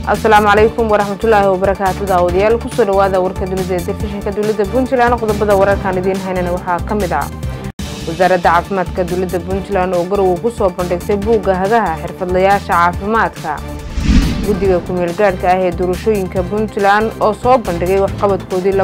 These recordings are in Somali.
asalaamu calaykum waraxmatullaahi wabarakaatu daawadayaal kusoo dhawaada warka dunida ee telefishinka dowladda puntland qodobada wararkaan idiin haynana waxaa ka mid ah wasaaradda caafimaadka dowladda puntland oo garowe ku soo bandhigtay buugga hagaha xirfadlayaasha caafimaadka guddiga ku-meelgaadhka ah ee doorashooyinka puntland oo soo bandhigay waxqabadkoodii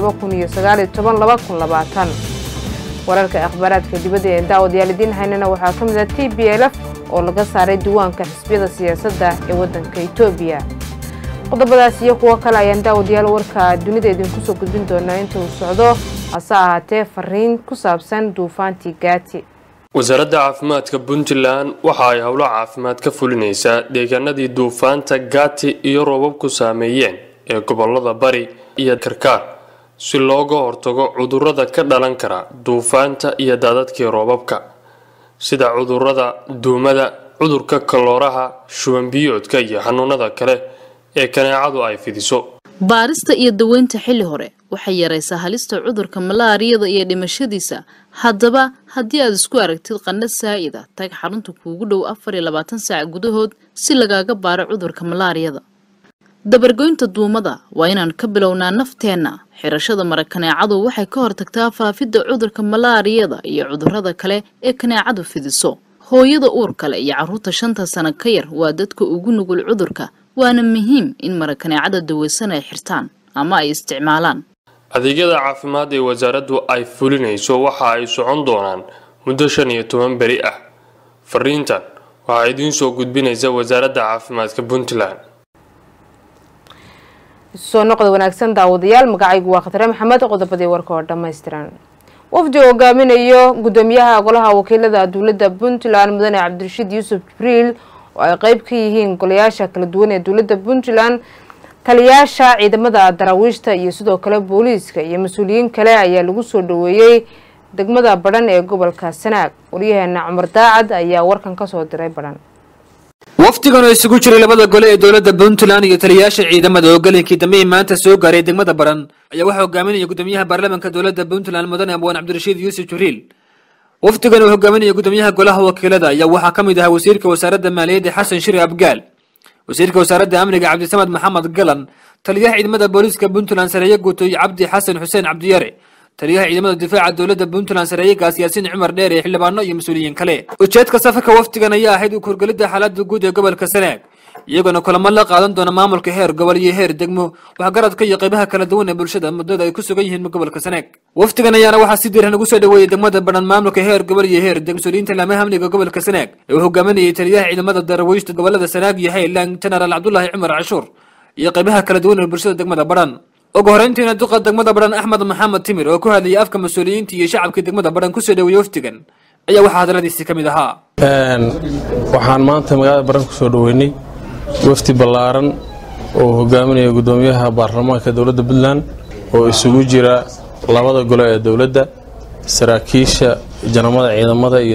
wararka akhbaaraadka dibadda ee daawadayaal idiin haynana waxaa ka mid ah t b l f oo laga saaray diiwaanka xisbiyada siyaasadda ee waddanka etoobiya qodobadaas iyo kuwo kale ayaan daawadayaal warka dunida idinku soo gudbin doonaa inta uu socdo hase ahaatee fariin ku saabsan duufaantii gaati wasaaradda caafimaadka puntland waxa ay howlo caafimaad ka fulinaysaa deegaanadii duufaanta gaati iyo roobabku saameeyeen ee gobolada bari iyo karkaar si looga hortago cudurrada ka dhalan kara duufaanta iyo daadadkii roobabka sida cudurrada duumada cudurka kalooraha shubanbiyoodka iyo xanuunada kale ee kaneecadu ay fidiso baarista iyo daweynta xilli hore waxay yaraysaa halista cudurka malaariyada iyo dhimashadiisa haddaba haddii aad isku aragtid qandha saa'ida tag xarunta kuugu dhow afar iyo labaatan saac gudahood si lagaaga baaro cudurka malaariyada dabargoynta duumada waa inaan ka bilownaa nafteenna xirashada mara kaneecadu waxay ka hortagtaa faafidda cudurka malaariyada iyo cudurrada kale ee kaneecadu fidiso hooyada uur kale iyo carruurta shanta sano ka yar waa dadka ugu nugul cudurka waana muhiim in mara kaneecada daweysan ay xirtaan ama ay isticmaalaan adeegyada caafimaad ee wasaaraddu ay fulinayso waxa ay socon doonaan muddo shan iyo toban beri ah fariintan waxaa idiin soo gudbinaysa wasaaradda caafimaadka puntland soo noqda wanaagsan daawadayaal magacaygu waa khatare maxamed qodobadii warka oo dhammaystiran wafdi oo hogaaminayo gudoomiyaha golaha wakiilada dowladda puntland mudane cabdirashiid yuusuf jibriil oo ay qeyb ka yihiin golayaasha kala duwan ee dowladda puntland taliyaasha ciidamada daraawiishta iyo sidoo kale booliiska iyo mas-uuliyiin kale ayaa lagu soo dhaweeyey degmada badhan ee gobolka sanaag waryaheena cumar daacad ayaa warkan kasoo diray badhan wafdigan oo isugu jiray labada gole ee dowladda puntland iyo taliyayaasha ciidamada oo galinkii dambe maanta soo gaaray degmada baran ayaa waxaa hogaaminaya gudoomiyaha baarlamaanka dowladda puntland mudane abwaan cabdirashiid yuusuf jibriil wafdigan oo hogaaminaya gudoomiyaha golaha wakiilada ayaa waxaa ka mid ahaa wasiirka wasaaradda maaliyadda xasan shiri abgaal wasiirka wasaaradda amniga cabdisamad maxamed galan taliyaha ciidamada booliiska puntland sareeye guutooy cabdi xasan xuseen cabdiyare taliyaha ciidamada difaaca dowladda puntland sareeyegaas yaasiin cumar dheer ee xildhibaano iyo mas-uuliyiin kale ujeedka safarka wafdigan ayaa ahayd u kurgelidda xaaladda guud ee gobolka sanaag iyagoona kulamo la qaadan doona maamulka heer gobol iyo heer degmo waxgaradka iyo qaybaha kala duwan ee bulshada muddada ay ku sugan yihiin gobolka sanaag wafdigan ayaana waxaa si diiran ugu soo dhaweeyey degmada badhan maamulka heer gobol iyo heer deg mas-uuliyiinta laamaha amniga gobolka sanaag ee uu hogaaminayay taliyaha ciidamada daraweyshta gobolada sanaag iyo highland genaraal cabdulaahi cumar cashuur iyo qaybaha kala duwan ee bulshada degmada badhan ugu horeyntiina duqa degmada badhan axmed maxamed timir oo ku hadlayay afka mas-uuliyiinta iyo shacabkii degmada badhan kusoo dhaweeyey wafdigan ayaa waxaa hadaladiisii ka mid ahaa waxaan maanta magaalada badhan kusoo dhaweynay wafdi ballaaran oo hogaaminaya gudoomiyaha baarlamaanka dowladda puntland oo isugu jira labada gole ee dowladda saraakiisha janamada ciidamada iyo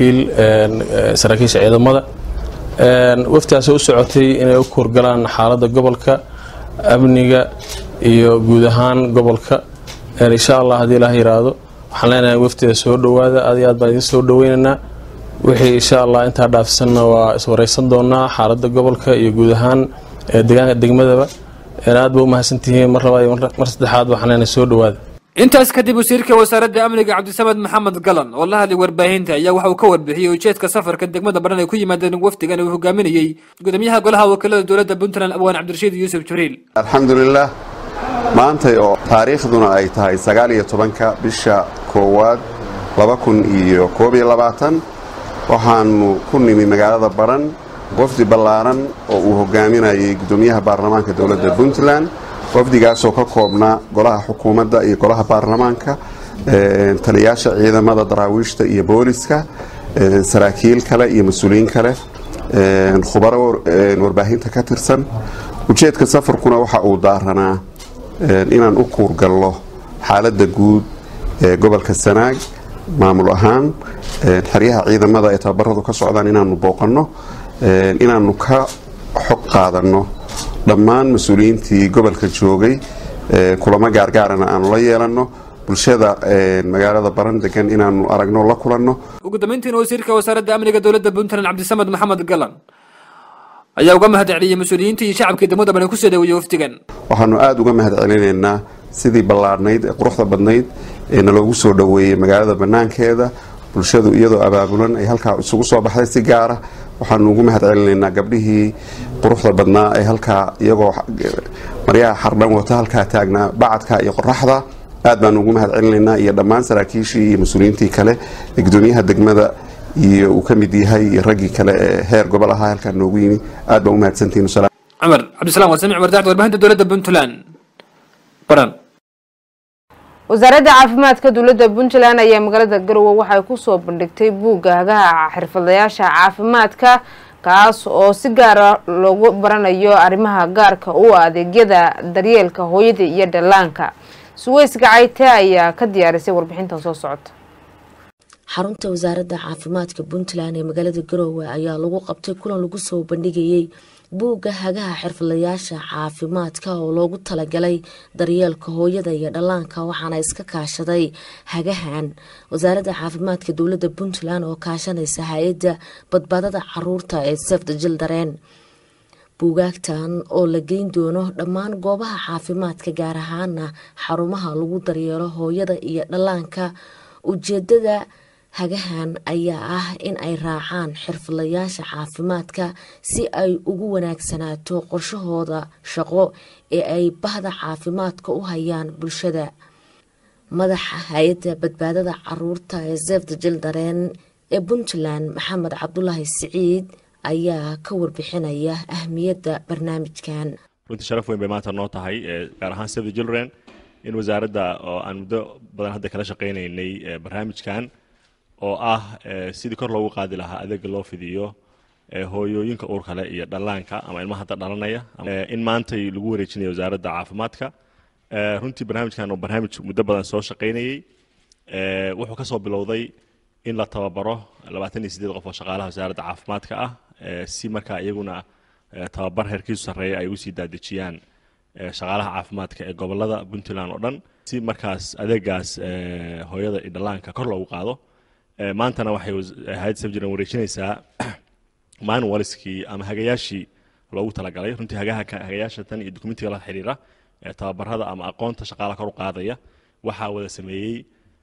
saraakiisha ciidamada wafdigaasoo u socotay inay u kuurgalaan xaaladda gobolka amniga iyo guud ahaan gobolka insha allah haddii ilaah yiraahdo waxaan leenahay wafdiga soo dhowaada aad iyo aad baan idin soo dhaweynaynaa wixii insha allah intaa dhaafsanna waa iswareysan doonaa xaaladda gobolka iyo guud ahaan deegaanka degmadaba aad ba u mahadsantihiin mar labaad iyo mar saddexaad waxaan leenahay soo dhowaada intaas kadib wasiirka wasaaradda amniga cabdisamad maxamed galan oo la hadlay warbaahinta ayaa waxa uu ka warbixiyey ujeedka safarka degmada badhan ay ku yimaadeen wafdigan uu hogaaminayey gudoomiyaha golaha wakiilada dowladda puntland abwaan cabdirashiid yuusuf jibriil alxamdulilah maantay oo taariikhduna ay tahay sagaal iyo tobanka bisha koowaad laba kun iyo koob iyo labaatan waxaanu ku nimi magaalada badhan wafdi ballaaran oo uu hogaaminayay gudoomiyaha baarlamaanka dowladda puntland wafdigaasoo ka koobnaa golaha xukuumadda iyo golaha baarlamaanka taliyaasha ciidamada daraawiishta iyo booliska saraakiil kale iyo mas-uuliyiin kale khubaro warbaahinta ka tirsan ujeedka safarkuna waxa uu daaranaa inaan u kuurgallo xaaladda guud ee gobolka sanaag maamul ahaan xeryaha ciidamada ee tababaradu ka socdaan inaanu booqanno inaanu ka xog qaadanno dhammaan mas-uuliyiintii gobolka joogay kulamo gaargaarana aanu la yeelanno bulshada magaalada baran degan inaanu aragno la kulanno ugu dambeyntiina wasiirka wasaaradda amniga dowladda puntland cabdisamad maxamed galan ayaa uga mahad celiyey mas-uuliyiinta iyo shacabkii degmada baran kusoo dhaweeyey wafdigan waxaanu aada uga mahad celinaynaa sidii ballaadhnayd ee quruxda badnayd ee naloogu soo dhoweeyey magaalada bannaankeeda bulshadu iyadoo abaabulan ay halkaa isugu soo baxday si gaara waxaanu ugu mahad celinaynaa gabdhihii quruxda badnaa ee halkaa iyagoo maryaha xardhan wata halkaa taagnaa bacadka iyo qoraxda aad baanu ugu mahad celinaynaa iyo dhammaan saraakiishii iyo mas-uuliyiintii kale ee gudoomiyaha degmada iyo uu ka mid yahay iyo raggii kale ee heer gobol ahaa halkaa noogu yimi aad baan u mahadsantihiin cumar cabdisalaam warsamic wardaacd warbaahinta dowladda puntland baran wasaaradda caafimaadka dowladda puntland ayaa magaalada garowe waxay kusoo bandhigtay buugga hagaha xirfadlayaasha caafimaadka kaas oo si gaara loogu baranayo arrimaha gaarka u adeegyada daryeelka hooyada iyo dhallaanka suweys gacayte ayaa ka diyaarisay warbixintan soo socota xarunta wasaaradda caafimaadka puntland ee magaalada garoowe ayaa lagu qabtay kulan lagu soo bandhigayay buugga hagaha xirfadlayaasha caafimaadka oo loogu talagalay daryeelka hooyada iyo dhallaanka waxaana iska kaashaday hagahan wasaaradda caafimaadka dowladda puntland oo kaashanaysa hay-adda badbaadada caruurta ee sefta jildareen buugaagtan oo la geyn doono dhammaan goobaha caafimaadka gaar ahaana xarumaha lagu daryeelo hooyada iyo dhallaanka ujeedada hagahan ayaa ah in ay raacaan xirfadlayaasha caafimaadka si ay ugu wanaagsanaato qorshahooda shaqo ee ay bahda caafimaadka u hayaan bulshada madaxa hay-adda badbaadada caruurta ee zefda jildareen ee puntland maxamed cabdulaahi siciid ayaa ka warbixinaya ahmiyadda barnaamijkan runtii sharaf weyn bay maanta noo tahay gaar ahaan sefda jildareen in wasaaradda oo aan muddo badan hadda kala shaqaynaynay barnaamijkan oo ah sidii kor loogu qaadi lahaa adeega loo fidiyo hooyooyinka uurka leh iyo dhallaanka ama ilmaha hadda dhalanaya in maantay lagu wareejinayo wasaaradda caafimaadka runtii barnaamijkan oo barnaamij muddo badan soo shaqaynayey wuxuu ka soo bilowday in la tababaro labaatan iyo sideed qof oo shaqaalaha wasaaradda caafimaadka ah si markaa iyaguna tababar heerkiisu sarreeya ay ugu sii daadejiyaan shaqaalaha caafimaadka ee gobolada puntland oo dhan si markaas adeegaas hooyada iyo dhallaanka kor loogu qaado maantana waxay hay-ad safjiran wareejinaysaa manualskii ama hagayaashii loogu talagalay runtii hagaha hagayaasha tan iyo dokumentiga la xiriira tababarada ama aqoonta shaqaalaha kor u qaadaya waxaa wada sameeyey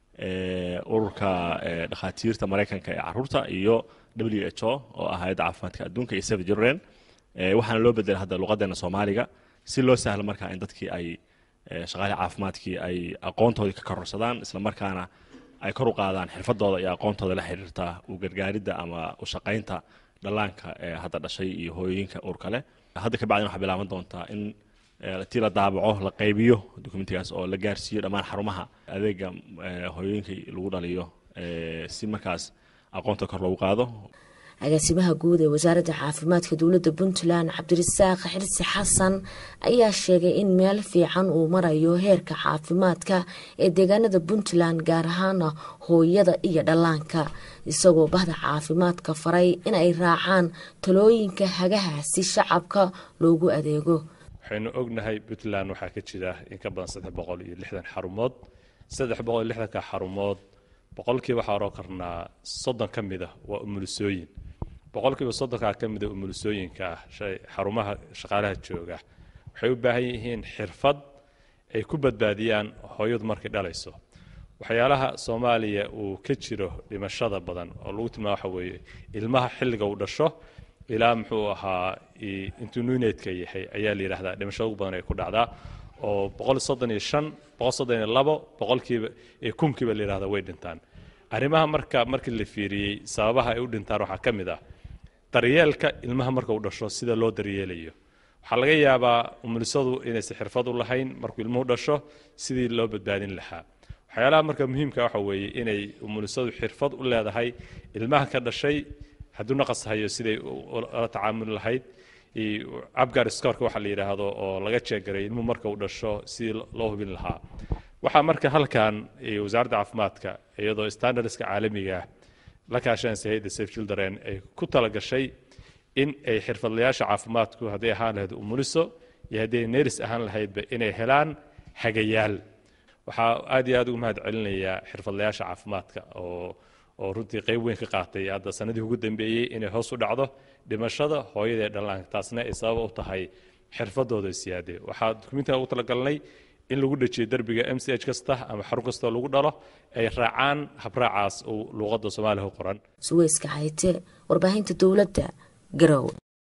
ururka dhakhaatiirta maraykanka ee caruurta iyo w h o oo ah hay-adda caafimaadka adduunka iyo save children waxaana loo bedelay hadda luqadeena soomaaliga si loo sahlo markaa in dadkii ay shaqaalihii caafimaadkii ay aqoontoodii ka kororsadaan isla markaana ay kor u qaadaan xirfadooda iyo aqoontooda la xiriirta u gargaaridda ama u shaqaynta dhallaanka ee hadda dhashay iyo hooyooyinka uurka leh hadda ka bacdin waxaa bilaaban doontaa in tii la daabaco la qaybiyo dokumentigaas oo la gaarsiiyo dhammaan xarumaha adeega hooyooyinka lagu dhaliyo si markaas aqoonta kor loogu qaado agaasimaha guud ee wasaaradda caafimaadka dowladda puntland cabdirasaaq xirsi xasan ayaa sheegay in meel fiican uu marayo heerka caafimaadka ee deegaanada puntland gaar ahaana hooyada iyo dhallaanka isagoo bahda caafimaadka faray inay raacaan talooyinka hagaha si shacabka loogu adeego waxaynu ognahay puntland waxaa ka jira in ka badan saddex boqol iyo lixdan xarumood saddex boqol iyo lixdanka xarumood boqolkiiba waxaa oroo karnaa soddon ka mid ah waa umulisooyin boqolkiiba soddonkaa ka mida umulisooyinka ah xarumaha shaqaalaha jooga waxay u baahan yihiin xirfad ay ku badbaadiyaan hooyadu markay dhalayso waxyaalaha soomaaliya uu ka jiro dhimashada badan oo lagu tilmaamo waxa weeye ilmaha xilliga uu dhasho ilaa muxuu ahaa intuu nuuneedka yahay ayaa la yidhaahdaa dhimashada ugu badan ay ku dhacdaa oo boqol soddon iyo shan boqol soddon iyo labo boqolkiiba iyo kunkiiba la yidhahdaa way dhintaan arrimaha marka markii la fiiriyey sababaha ay u dhintaan waxaa ka mid ah daryeelka ilmaha marka uu dhasho sida loo daryeelayo waxaa laga yaabaa umulisadu inaysan xirfad u lahayn markuu ilmuhu dhasho sidii loo badbaadin lahaa waxyaalaha marka muhiimka waxa weeye inay umulisadu xirfad u leedahay ilmaha ka dhashay hadduu naqas hayo siday ula tacaamuli lahayd cabgar scorka waxa la yidhaahdo oo laga jeegaray ilmuhu marka uu dhasho sidii loo hubin lahaa waxaa marka halkan wasaaradda caafimaadka iyadoo standardska caalamiga ah la kaashanaysa hayadda safe children ay ku talagashay in ay xirfadlayaasha caafimaadku hadday ahaan lahayd umuliso iyo hadday neris ahaan lahaydba inay helaan hagayaal waxaa aad iyo aad ugu mahad celinayaa xirfadlayaasha caafimaadka oo oo runtii qayb weyn ka qaatay hadda sanadii ugu dambeeyey inay hoos u dhacdo dhimashada hooyada ee dhallaanka taasna ay sabab u tahay xirfadooda siyaade waxaa dukumiintiga ugu talagalnay in lagu dhajiyo derbiga m c h kasta ama xarun kastoo lagu dhalo ay raacaan habraacaas uu luuqadda soomaaliya ku qoran suweyska hayte warbaahinta dowladda garowe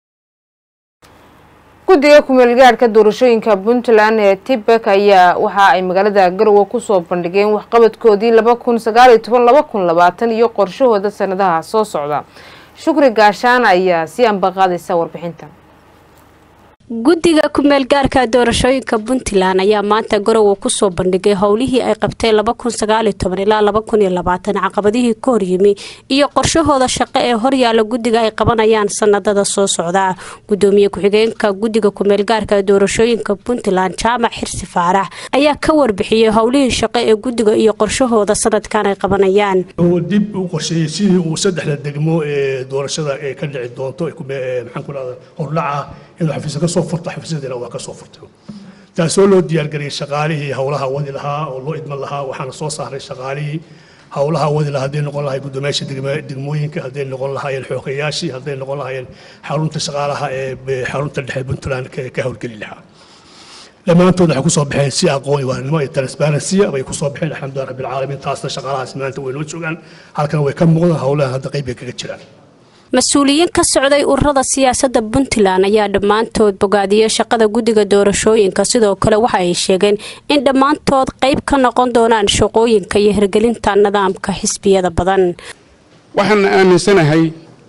guddiga kumeelgaadhka doorashooyinka puntland ee tibek ayaa waxa ay magaalada garowe kusoo bandhigeen waxqabadkoodii laba kun sagaaliyo toban laba kun labaatan iyo qorshahooda sanadaha soo socda shukri gaashaan ayaa sii ambaqaadaysa warbixinta guddiga kumeel gaarka doorashooyinka puntland ayaa maanta garowe kusoo bandhigay howlihii ay qabteen ilaa caqabadihii ka horyimi iyo qorshahooda shaqo ee horyaala guddiga ay qabanayaan sanadada soo socda gudoomiye ku-xigeenka guddiga kumeel gaarka doorashooyinka puntland jaamac xirsi faarax ayaa ka warbixiyey howlihii shaqo ee guddiga iyo qorshahooda sanadkan ay qabanayaan dib u qorsheeyey sidii uu saddexda degmo ee doorashada ee ka dhici doonto hordhaca inuu xafiisyo ka soo furto xafiisyadeena waa ka soo furtay taasoo loo diyaargariyey shaqaalihii howlaha wadi lahaa oo loo idman lahaa waxaana soo saaray shaqaalihii howlaha wadi lahaa hadday noqon lahay guddoomiyaasha degmooyinka hadday noqon lahaayeen xoogayaashii hadday noqon lahaayeen xarunta shaqaalaha ee xarunta dhexe puntland ka howlgeli lahaa dhammaantood waxay kusoo baxeen si aqoon waarinimo iyo transparency bay kusoo baxeen alxamdulilah rabbil caalamiin taasna shaqaalahaas maanta way noo joogaan halkan way ka muuqdaan howlahan hadda qayb bay kaga jiraan mas-uuliyiin ka socday ururada siyaasadda puntland ayaa dhammaantood bogaadiyey shaqada guddiga doorashooyinka sidoo kale waxa ay sheegeen in dhammaantood qayb ka noqon doonaan shaqooyinka iyo hirgelinta nidaamka xisbiyada badan waxaan aaminsanahay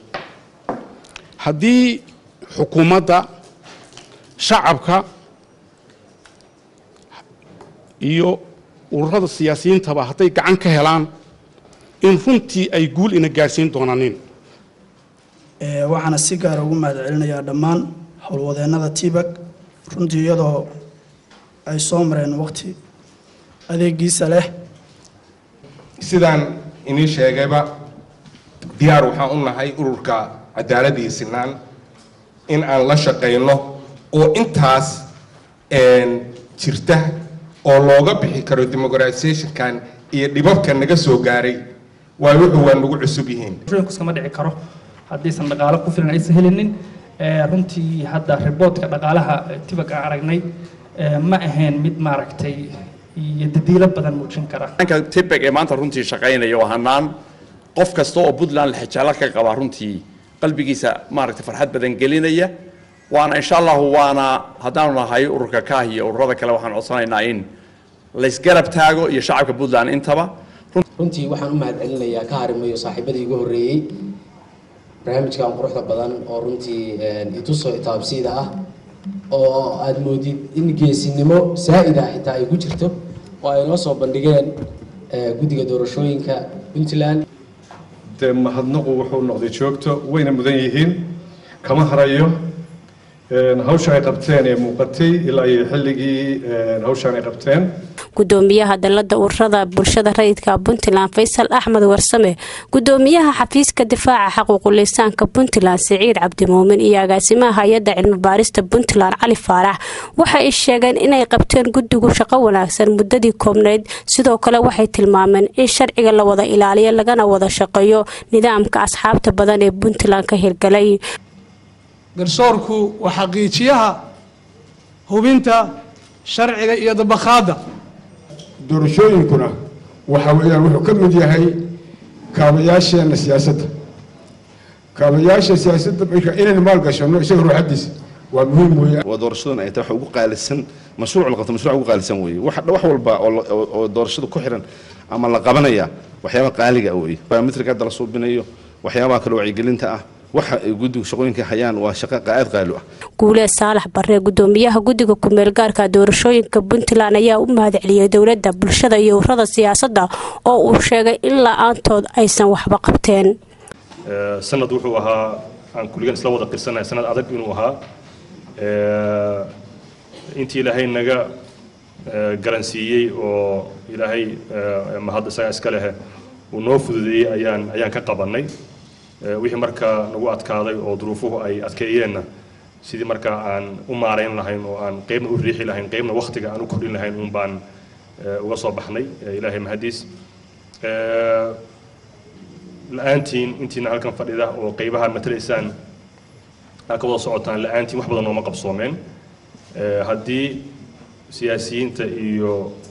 haddii xukuumadda shacabka iyo ururada siyaasiyiintaba hadday gacan ka helaan in runtii ay guul ina gaadhsiin doonaanin waxaana si gaara ugu mahad celinayaa dhammaan howlwadeennada tibak runtii iyadoo ay soo mareen waqti adeegiisa leh sidaan inii sheegayba diyaar waxaan u nahay ururka cadaalad iyo sinaan in aan la shaqayno oo intaas jirta oo looga bixi karo demoqratisationkan iyo dhibabka naga soo gaaray waayo wuxuu waa nagu cusub yihiin iskama dhici karo haddaysan dhaqaalo ku filan aysan helinin runtii hadda riboodka dhaqaalaha tibak aan aragnay ma ahayn mid maaragtay iyo dadiilo badan muujin kara tibak ee maanta runtii shaqaynaya oo hanaan qof kasta oo puntland lexjaalo ka qaba runtii qalbigiisa maaragtay farxad badan gelinaya waana insha allahu waana haddaanu nahay ururka kaah iyo ururada kale waxaan codsanaynaa in laysgarab taago iyo shacabka puntland intaba runtii waxaan u mahad celinayaa ka harimayo saaxiibadii igu horreeyey barnaamijkan quruxda badan oo runtii ituso itaabsiida ah oo aada moodid in geesinimo saa'ida xitaa ay ku jirto oo ay noo soo bandhigeen guddiga doorashooyinka puntland dee mahadnaqu wuxuu noqday joogto wayna mudan yihiin kama harayo hawsha ay qabteen ee muuqatay ilaa iyo xilligii hawshan ay qabteen gudoomiyaha dalada ururada bulshada rayidka puntland faysal axmed warsame gudoomiyaha xafiiska difaaca xaquuqulisaanka puntland siciid cabdimuumin iyo agaasimaha hay-adda cilmi baarista puntland cali faarax waxa ay sheegeen inay qabteen guddigu shaqo wanaagsan muddadii koobnayd sidoo kale waxay tilmaameen in sharciga la wada ilaaliyo lagana wada shaqeeyo nidaamka asxaabta badan ee puntland ka hirgalay garsoorku waa xaqiijiyaha hubinta sharciga iyo dabakhaadda doorashooyinkuna waxa weeyaan wuxuu ka mid yahay kaabayaasheena siyaasadda kaabayaasha siyaasadda marka inaynu maalgashano isaga ruuxadiisa waa muhiim weeye waa doorashadan ay tahay wax ugu qaalisan mashruuc la qabto mashruuc ugu qaalisan weeye wax wax walba oo doorashada ku xiran ama la qabanaya waxyaaba qaaliga weeye biometric hadda la suubinayo waxyaabaha kale wacyigelinta ah waxa ay guddigu shaqooyinka hayaan waa shaqo aad qaali ah guuleed saalax barre gudoomiyaha guddiga kumeel gaarka doorashooyinka puntland ayaa u mahad celiyey dowladda bulshada iyo ururada siyaasadda oo uu sheegay in la-aantood aysan waxba qabteen sanad wuxuu ahaa aan kulligan isla wada qirsanahay sanad adag inuu ahaa intii ilaahay naga garansiiyey oo ilaahay mahad isaga iska leh uu noo fududeeyey ayaan ayaan ka qabanay wixii markaa nagu adkaaday oo duruufuhu ay adkeeyeenna sidii markaa aan u maarayn lahayn oo aan qeybna u riixi lahayn qeybna waktiga aan u kordhin lahayn uun baan uga soo baxnay ilaahay mahadiis la-aantiin intiina halkan fadhida oo qeybaha matalaysaan aa ka wada socotaan la-aantiin wax badan nooma qabsoomeen Eh, haddii siyaasiyiinta iyo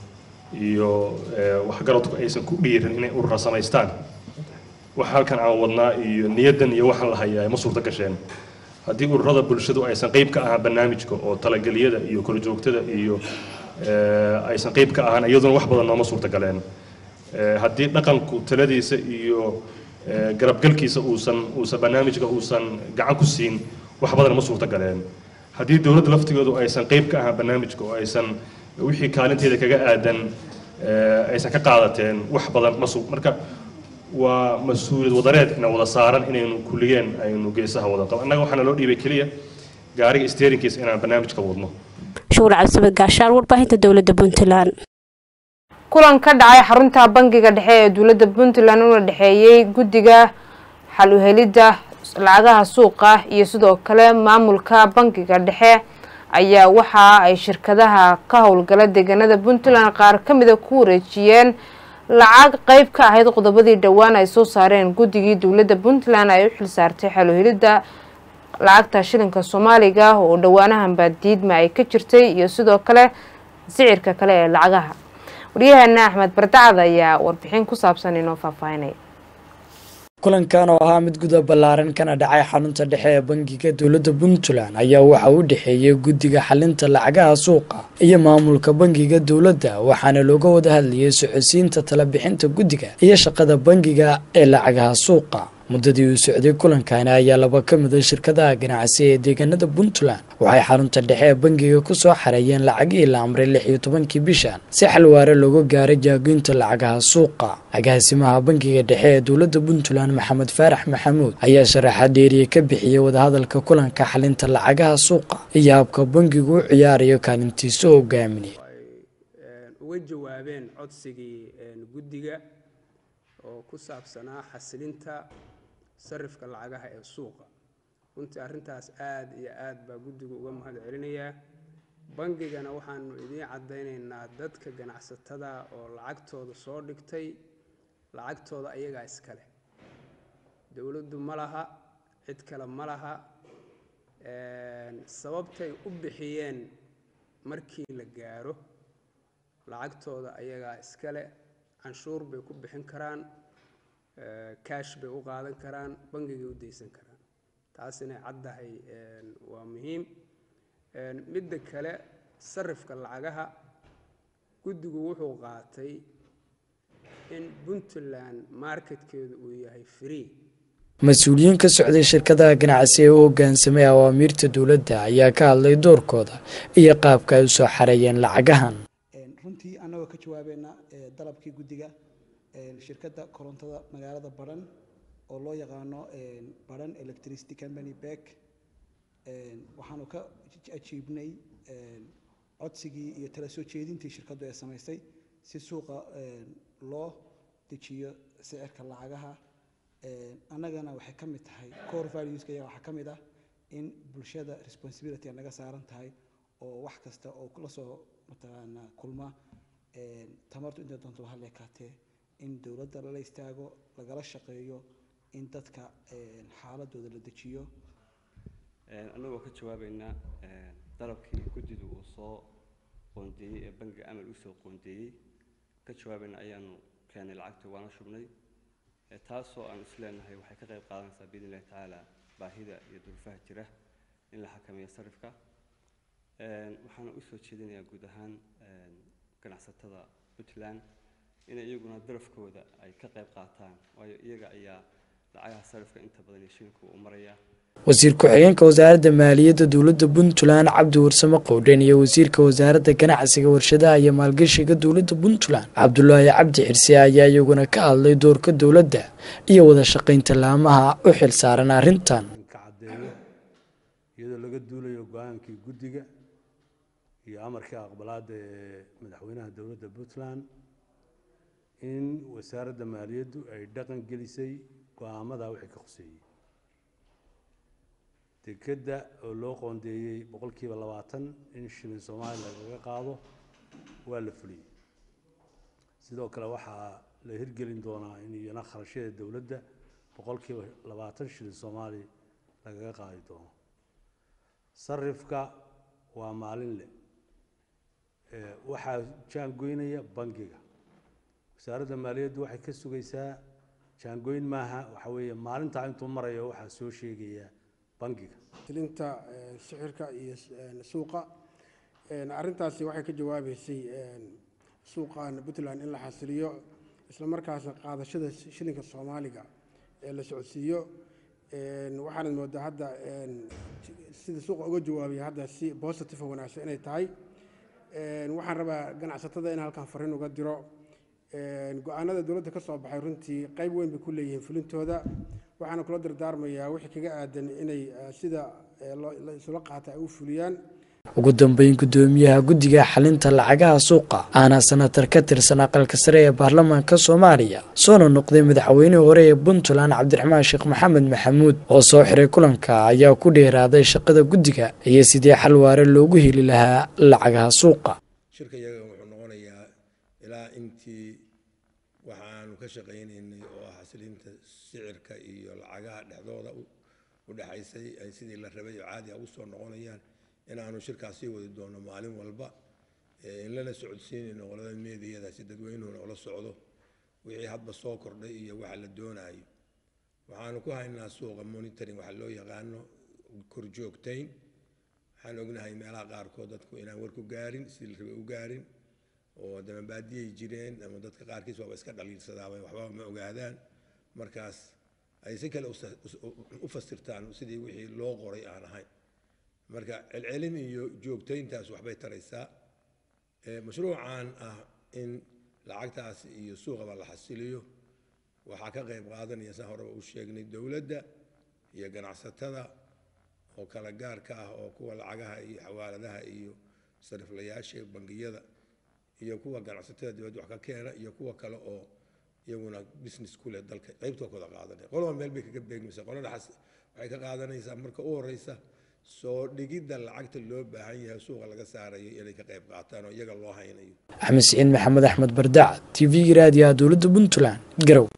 iyo eh, waxgaradku aysan ku dhiirin inay urura samaystaan wax halkan aan wadnaa iyo niyaddan iyo waxaan la hayaa ma suurto gasheen haddii ururada bulshadu aysan qeyb ka ahaan barnaamijka oo talageliyada iyo korjoogtada iyo eh, aysan qeyb ka ahaan iyaduna wax badan nooma suurto galeen Eh, haddii dhaqanku taladiisa iyo eh, garabgalkiisa uusan uusan barnaamijka uusan gacan ku siin wax badan ma suurto galeen haddii dowladda laftigoodu aysan qeyb ka ahaan barnaamijka oo aysan wixii kaalinteeda kaga aadan eh, aysan ka qaadateen wax badan ma su marka waa mas-uuliyad wadareed ina wada saaran inaynu kulligeen aynu geesaha wada qabo annaga waxaana loo dhiibay keliya gaariga steerinkiisa inaan barnaamijka wadno shuur cabdisamed gaashaan warbaahinta dowladda puntland kulan ka dhacay xarunta bangiga dhexe ee dowladda puntland una dhexeeyey guddiga xal u helidda lacagaha suuqa iyo sidoo kale maamulka bangiga dhexe ayaa waxa ay shirkadaha ka howlgala deegaanada puntland qaar ka mida ku wareejiyeen lacag qeyb ka ahayd qodobadii dhowaan ay soo saareen guddigii dowladda puntland ay u xilsaartay xal u helidda lacagta shilinka soomaaliga oo dhowaanahanbaa diidma ay ka jirtay iyo sidoo kale sicirka kale ee lacagaha waryaheena axmed bardacad ayaa warbixin ku saabsan inoo faahfaahinaya kulankan oo ahaa mid guda ballaaran kana dhacay xarunta dhexe ee bangiga dowladda puntland ayaa waxa u dhexeeyay guddiga xalinta lacagaha suuqa iyo maamulka bangiga dowladda waxaana looga wada hadlayay socodsiinta talabixinta guddiga iyo shaqada bangiga ee lacagaha suuqa muddadii uu socday kulankani ayaa laba ka mid a shirkadaha ganacsi ee deegaanada puntland waxay xarunta dhexe ee bangiga ku soo xareeyeen lacagihii la amray lix iyo tobankii bishan si xalwaare looga gaaray jaagoynta lacagaha suuqa agaasimaha bangiga dhexe ee dowladda puntland maxamed faarax maxamuud ayaa sharaxa dheeriye ka bixiyey wadahadalka kulanka xalinta lacagaha suuqa iyo habka bangigu u ciyaarayo kaalintiisa hogaamineed uga jawaabeen codsigii guddiga oo ku saabsanaa xasilinta sarifka lacagaha ee suuqa runtii arrintaas aad iyo aad baa guddigu uga mahad celinayaa bangigana waxaanu idiin caddaynaynaa dadka ganacsatada oo lacagtooda soo dhigtay lacagtooda ayagaa iskale dowladdu ma laha cid kale ma laha sababtay u bixiyeen markii la gaaro lacagtooda ayagaa iskale canshuur bay ku bixin karaan kaash bay u qaadan karaan bangigay u daysan karaan taas inay caddahay waa muhiim midda kale sarifka lacagaha guddigu wuxuu qaatay in puntland marketkeedu uu yahay free mas-uuliyiin ka socday shirkadaha ganacsi ee u hogaansamay awaamiirta dowladda ayaa ka hadlay doorkooda iyo qaabka ay u soo xareeyeen lacagahan runtii annagoo ka jawaabeena dalabkii guddiga shirkadda korontada magaalada baran oo loo yaqaano baran electricity company beck waxaanu ka ajiibnay codsigii iyo tala soo jeedintii shirkaddu ee samaysay si suuqa loo dejiyo sicirka lacagaha annagana waxay ka mid tahay core valueska iyaga waxaa ka mid ah in bulshada responsibility naga saaran tahay oo wax kasta oo la soo mataqaanaa kulma tamartu intay doonto ha leekaatee in dowladda lala istaago lagala shaqeeyo in dadka xaaladooda la dejiyo annagoo ka jawaabaynaa dalabkii guddidu uu soo qoondeeyey ee bangiga amal usoo qoondeeyey ka jawaabayna ayaanu keenay lacagta waana shubnay taasoo aan isleenahay waxay ka qayb qaadanaysaa biidn illahi tacaala baahida iyo duruufaha jira in la xakameeyo sarifka waxaana usoo jeedinayaa guud ahaan ganacsatada puntland inay iyaguna darafkooda ay ka qayb qaataan waayo iyaga ayaa lacagaha sarifka inta badan iyo shilinku u maraya wasiir ku-xigeenka wasaaradda maaliyadda dowladda puntland cabdi warsame qowdhen iyo wasiirka wasaaradda ganacsiga warshadaha iyo maalgashiga dowladda puntland cabdulaahi cabdi xirse ayaa iyaguna ka hadlay doorka dowladda iyo wada shaqaynta laamaha u xil saaran arrintan iyadoo laga duulayo go-aankii guddiga iyo amarkii aqbalaadda ee madaxweynaha dowladda puntland in wasaaradda maaliyaddu ay dhaqan gelisay go-aamada wixii ka khuseeyey dekedda oo loo qoondeeyey boqolkiiba labaatan in shilin soomaaliya lagaga qaado waa la fuliyey sidoo kale waxaa la hirgelin doonaa in iyana kharashyada dowladda boqolkiiba labaatan shilin soomaali lagaga qaadi doono sarifka waa maalin le waxaa jaangoynaya bangiga wasaaradda maaliyaddu waxay ka sugaysaa jaangoyn maaha waxa weeye maalintaa intuu marayo waxaa soo sheegaya bangiga tilinta sixirka iyo suuqa arrintaasi waxay ka jawaabeysay suuqan puntland in la xasiliyo isla markaasna qaadashada shilinka soomaaliga ee la socodsiiyo waxaanad moodaa hadda sida suuqa uga jawaabaya hadda si positive oo wanaagsan inay tahay waxaan rabaa ganacsatada in halkan fariin uga diro go-aanada dowladda ka soo baxay runtii qayb weyn bay ku leeyihiin fulintooda waxaana kula dardaarmayaa wixii kaga aadan inay sida la isula qaata ay u fuliyaan ugu dambeyn gudoomiyaha guddiga xalinta lacagaha suuqa aana senatar ka tirsan aqalka sare ee baarlamaanka soomaaliya soona noqday madaxweynihii hore ee puntland cabdiraxmaan sheekh maxamed maxamuud oo soo xiray kulanka ayaa ku dheeraaday shaqada guddiga iyo sidii xal waare loogu heli lahaa lacagaha suuqa shirka iyaga wuxuu noqonayaa ilaa intii waxaanu ka shaqaynaynay oo ah xasilinta sicirka iyo lacagaha dhexdooda u dhexaysay ay sidii la rabay oo caadi a u soo noqonayaan inaanu shirkaas sii wadi doono maalin walba in lana socodsiinayno qolada meediyada si dadweynuhuna ula socdo wixii hadba soo kordhay iyo waxa la doonayo waxaanu ku haynaa suuqa monitoring waxa loo yaqaano korjoogtayn waxaan ognahay meelaha qaarkood dadku inaan war ku gaarin sidii la rabay u gaarin oo damabaadiyay jireen ama dadka qaarkiis waaba iska dhaliilsadaaba waxba ma ogaadaan markaas ay si kale u fasirtaan sidii wixii loo qoray aan ahayn marka celcelin iyo joogtayntaas waxbay taraysaa mashruucan ah in lacagtaas iyo suuqaba la xasiliyo waxaa ka qayb qaadanaya saan horeba u sheegnay dowladda iyo ganacsatada oo kala gaarka ah oo kuwa lacagaha iyo xawaaladaha iyo sariflayaasha bangiyada iyo kuwa ganacsatada dibadda wax ka keena iyo kuwa kale oo iyaguna business ku leh dalka qaybtoo kooda qaadanaya qolaba meel bay kaga beegmaysaa qolada waxay ka qaadanaysaa marka u horeysa soo dhigidda lacagta loo baahan yahay suuqa laga saarayo inay ka qayb qaataan oo iyaga loo haynayo axmed siciid maxamed axmed bardaac t v-ga raadiyaha dowladda puntland garow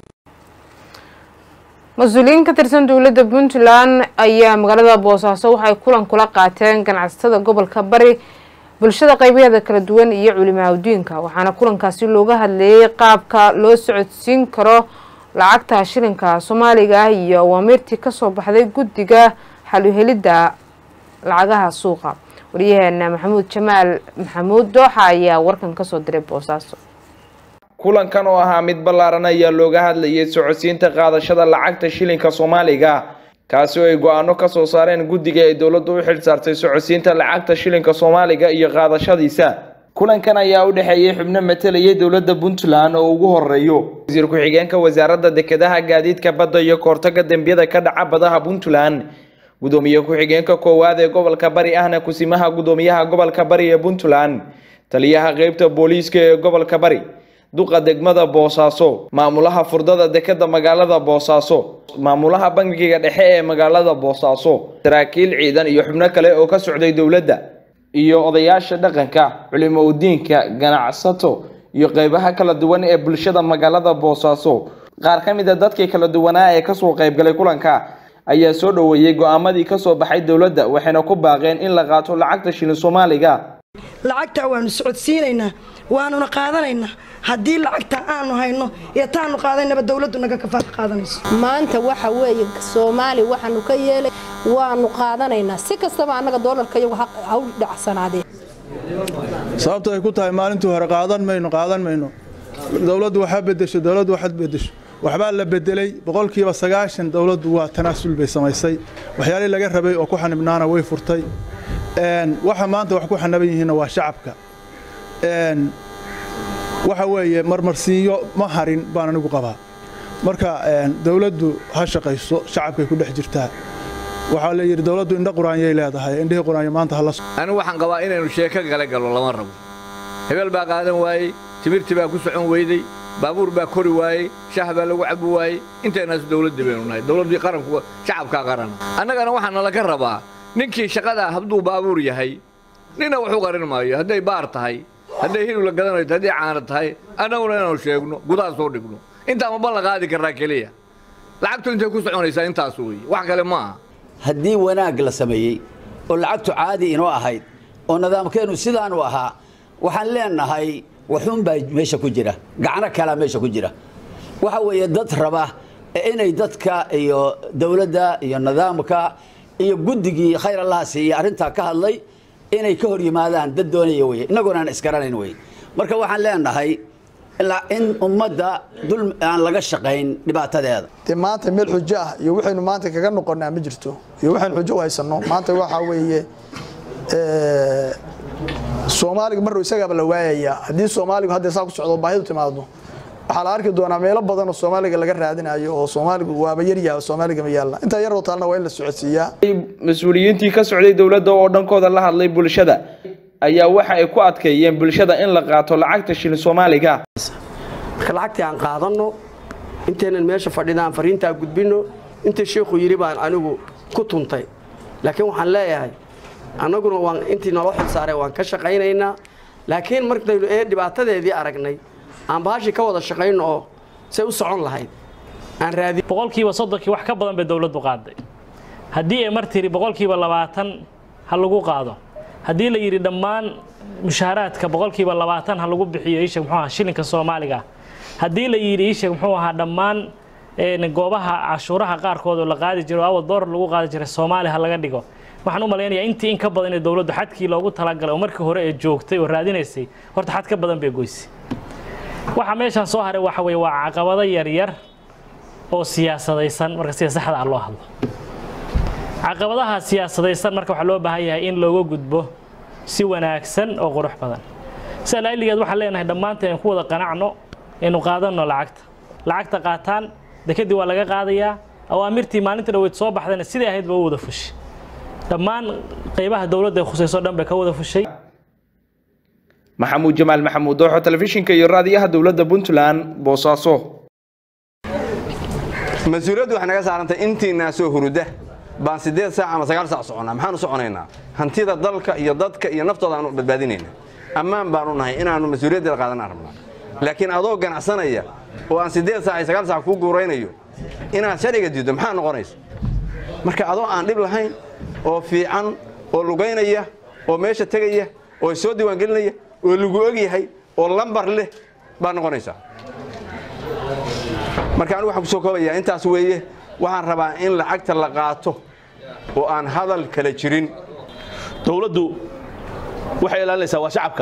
mas-uuliyiin ka tirsan dowladda puntland ayaa magaalada boosaaso waxay kulan kula qaateen ganacsatada gobolka bari bulshada qaybaheeda kala duwan iyo culimaadudiinka waxaana kulankaasi looga hadleeyey qaabka loo socodsiin karo lacagta shilinka soomaaliga ah iyo awaamiirtii kasoo baxday guddiga xaluhelidda lacagaha suuqa wariyaheena maxamuud jamaal maxamuud dooxa ayaa warkan kasoo diray boosaaso kulankan oo ahaa mid ballaaran ayaa looga hadlayay socodsiinta qaadashada lacagta shilinka soomaaliga kaasi oo ay go-aano ka soo saareen guddiga ay dowladdu u xil saartay socodsiinta lacagta shilinka soomaaliga iyo qaadashadiisa kulankan ayaa u dhexeeyey xubno matalayay dowladda puntland oo ugu horeeyo wasiir ku-xigeenka wasaaradda dekedaha gaadiidka badda iyo koortaga dembiyada ka dhaca badaha puntland gudoomiye ku-xigeenka koowaad ee gobolka bari ahna kusimaha gudoomiyaha gobolka bari ee puntland taliyaha qeybta booliiska ee gobolka bari duqa degmada boosaaso maamulaha furdada dekeda magaalada boosaaso maamulaha bangiga dhexe ee magaalada boosaaso saraakiil ciidan iyo xubno kale oo ka socday dowladda iyo odayaasha dhaqanka culimo udiinka ganacsato iyo qeybaha kala duwan ee bulshada magaalada boosaaso qaar ka mid a dadkii kala duwanaa ee kasoo qeybgalay kulanka ayaa soo dhoweeyey go-aamadii kasoo baxay dowladda waxayna ku baaqeen in la qaato lacagta shilin soomaaliga lacagta waanu socodsiinaynaa waanuna qaadanaynaa haddii lacagta aanu hayno iyo taanu qaadaynaba dowladdu naga kafaad qaadanayso maanta waxa weeye soomaali waxaanu ka yeelay waanu qaadanaynaa si kastaba annaga doolarka iyagu ha u dhacsanaadeen sababto ay ku tahay maalintii hore qaadan mayno qaadan mayno dowladdu waxaa bedesho dowladdu waxaad bedesho waxbaa la bedelay boqolkiiba sagaashan dowladdu waa tanaasul bay samaysay waxyaalihii laga rabay oo ku xanibnaana way furtay waxa maanta wax ku xanaban yihiinna waa shacabka waxa weeye marmarsiinyo ma harin baan anigu qabaa marka dowladdu ha shaqayso shacabkay ku dhex jirtaa waxaa la yidhi dowladdu indho quraanyay leedahay indhihii quraanyo maanta hala anigu waxaan qabaa inaynu sheeko gala gallo lama rabo hebel baa qaadan waayey timirtii baa ku socon weyday baabuur baa kori waayey shaah baa lagu cabi waayey intaynaas dowladdii baynu nahay dowladdii qaranku shacabkaa qarana annagana waxaa nalaga rabaa ninkii shaqadaa hadduu baabuur yahay nina waxu qarin maayo hadday baar tahay hadday hilib la gadanayto hadday caana tahay annaguna inaanu sheegno gudaha soo dhigno intaa ma ballan qaadi karraa keliya lacagtu intay ku soconaysaa intaas weeye wax kale ma aha haddii wanaag la sameeyey oo lacagtu caadi inoo ahayd oo nidaamkeennu sidaanu ahaa waxaan leenahay waxuunbaa meesha ku jira gacno kalaa meesha ku jira waxa weeye dad raba inay dadka iyo dowladda iyo nidaamka iyo guddigii khayr allaha siiye arrintaa ka hadlay inay ka hor yimaadaan dad doonaya weye innaguna aan isgaranayn weye marka waxaan leenahay in ummadda dul aan laga shaqayn dhibaatadeeda dee maanta meel xujo ah iyo waxaynu maanta kaga noqonaa ma jirto iyo waxaynu xujo u haysanno maanta waxaa weeye soomaaliga maruu isagaaba la waayayaa haddii soomaaligu hadda saa ku socdo baahidu timaado waxaa la arki doonaa meelo badan oo soomaaliga laga raadinayo oo soomaaligu waaba yaryaha oo soomaaliga ma yaalla intaa yaroo taalna waa in la socodsiiyaa mas-uuliyiintii ka socday dowladda oo dhankooda la hadlay bulshada ayaa waxa ay ku adkeeyeen bulshada in la qaato lacagta shilin soomaaliga marka lacagtii aan qaadanno intaynan meesha fadhidaan fariintaa gudbinno inta sheikhu yidhi baan anigu ku tuntay laakiin waxaan leeyahay annaguna waan intii naloo xilsaaray waan ka shaqaynaynaa laakiin markaynu ee dhibaatadeedii aragnay aan bahashi ka wada shaqayno oo say u socon lahayd aan raadi boqolkiiba soddonkii wax ka badan bay dowladdu qaaday haddii ay mar tiri boqolkiiba labaatan ha lagu qaado haddii la yidhi dhammaan mushaaraadka boqolkiiba labaatan ha lagu bixiyo iisheeg muxuu ahaa shilinka soomaaliga haddii la yidhi iisheeg muxuu ahaa dhammaan goobaha cashuuraha qaarkood oo la qaadi jiro awal doolar lagu qaadi jiray soomaali ha laga dhigo waxaan u malaynayaa intii in ka badan ee dowladdu xadkii loogu talagalay oo markii hore ee joogtay oo raadinaysay horta xad ka badan bay goysay waxa meeshaan soo haray waxa weeye waa caqabado yaryar oo siyaasadaysan marka sida saxda ah loo hadlo caqabadaha siyaasadaysan marka waxaa loo baahan yahay in looga gudbo si wanaagsan oo qurux badan sida lailigeed waxaan leenahay dhammaanteen in ku wada qanacno aynu qaadanno lacagta lacagta qaataan dekadii waa laga qaadayaa awaamirtii maalintii dhaweyd soo baxdayna sidai ahayd ba u wada fushay dhammaan qaybaha dowladda ay khusayso dhan bay ka wada fushay maxamuud jamaal maxamuud dooxo telefishinka iyo raadiyaha dowladda puntland boosaaso mas-uuliyaddu waxay naga saarantay intiinaa soo huruda baan siddeed saac ama sagaal saac soconnaa maxaan u soconaynaa hantida dalka iyo dadka iyo naftooda aanu badbaadinayna ammaan baanu nahay inaannu mas-uuliyaddeeda qaadanaan rabnaa laakiin adoo ganacsanaya oo aan siddeed saac iyo sagaal saac kuu guuraynayo inaad sharciga diiddo maxaa noqonaysa marka adoo aan dhib lahayn oo fiican oo lugaynaya oo meesha tegaya oo soo diiwaangelinaya oo lagu og yahay oo lambar leh baa noqonaysaa marka anigu waxaan kusoo koobayaa intaas weeye waxaan rabaa in lacagta la qaato oo aan hadal kala jirin dowladdu waxay ilaalinaysaa waa shacabka